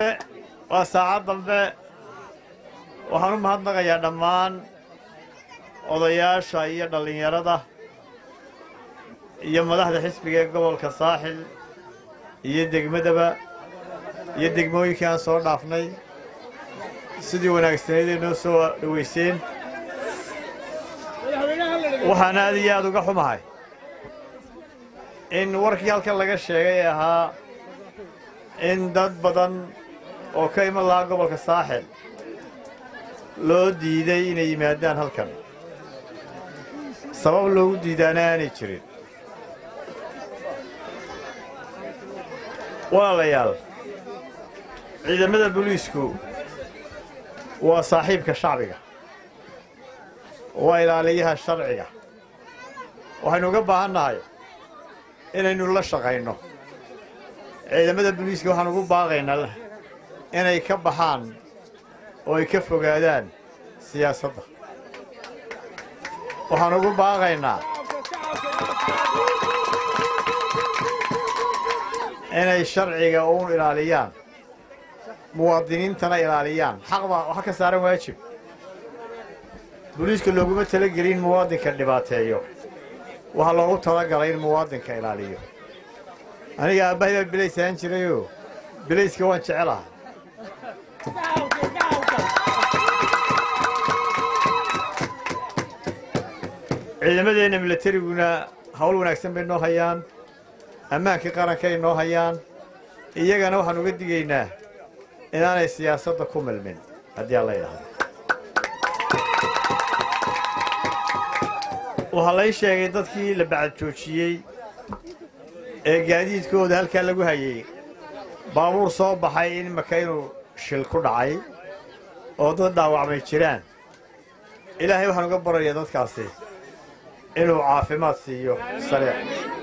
waa saacad dambe waxaan u mahadnaqayaa dhammaan odayaasha iyo dhallinyarada iyo madaxda xisbiga ee gobolka saaxil iyo degmadaba iyo degmooyinkii aan soo dhaafnay sidii wanaagsaneydee noo soo dhowayseen waxaan aad iyo aad uga xumahay in warkii halkan laga sheegay ee ahaa in dad badan oo ka iman lahaa gobolka saaxil loo diiday inay yimaadaan halkan sabab loogu diidaana aanay jirin walaalayaal ciidamada booliisku waa saaxiibka shacbiga waa ilaaliyaha sharciga waxaynu uga baahan nahay inaynu la shaqayno ciidamada booliiska waxaan ugu baaqaynaa inay ka baxaan oo ay ka fogaadaan siyaasadda waxaan ugu baaqaynaa inay sharciga uun ilaaliyaan muwaadiniintana ilaaliyaan xaq baa waxa ka saaran waajib booliiska looguma talagelin in muwaadinka dhibaateeyo waxaa loogu talagalay in muwaadinka ilaaliyo aniga aabbahay baa bilays ahaan jirayoo bilayska waan jecelaha ciidamadeenna milatariguna hawl wanaagsan bay noo hayaan ammaankii qarankay noo hayaan iyagana waxaan uga digaynaa inaanay siyaasadda ku milmin haddii aan la yidhaahdo waxaa lay sheegay dadkii la bacad joojiyey ee gaadiidkooda halkaa lagu hayey baabuur soo baxay in maka inuu shil ku dhacay oo dad dhaawacmay jiraan ilaahay waxaan uga barayaa dadkaasi inuu caafimaad siiyo sariic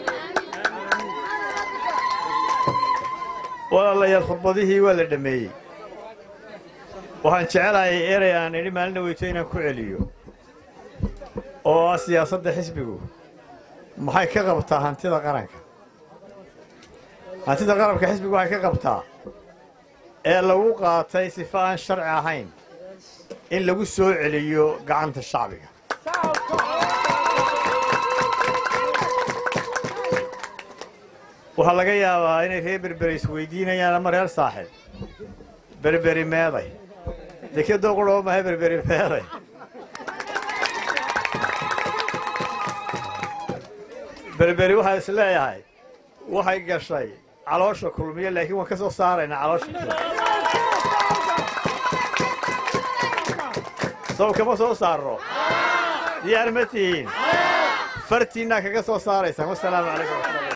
walaalayaal khudbadihii waa la dhammeeyey waxaan jecelahay erey aan idhi maalina weyto inaan ku celiyo oo ah siyaasadda xisbigu maxay ka qabtaa hantida qaranka hantida qaranka xisbigu waxay ka qabtaa ee lagu qaatay sifa aan sharci ahayn in lagu soo celiyo gacanta shacbiga waxaa laga yaabaa inay reer berberi isweydiinayaan ama reer saaxib berberi meeday dekedoo qudhoo mahay berberi meeday berberi waxaa is leeyahay waxay gashay caloosha kulmiyo laakiin waan ka soo saaraynaa caloosha sow kama soo saarro diyaar ma tihiin fartiinnaa kaga soo saaraysaan wasalaamu calaykum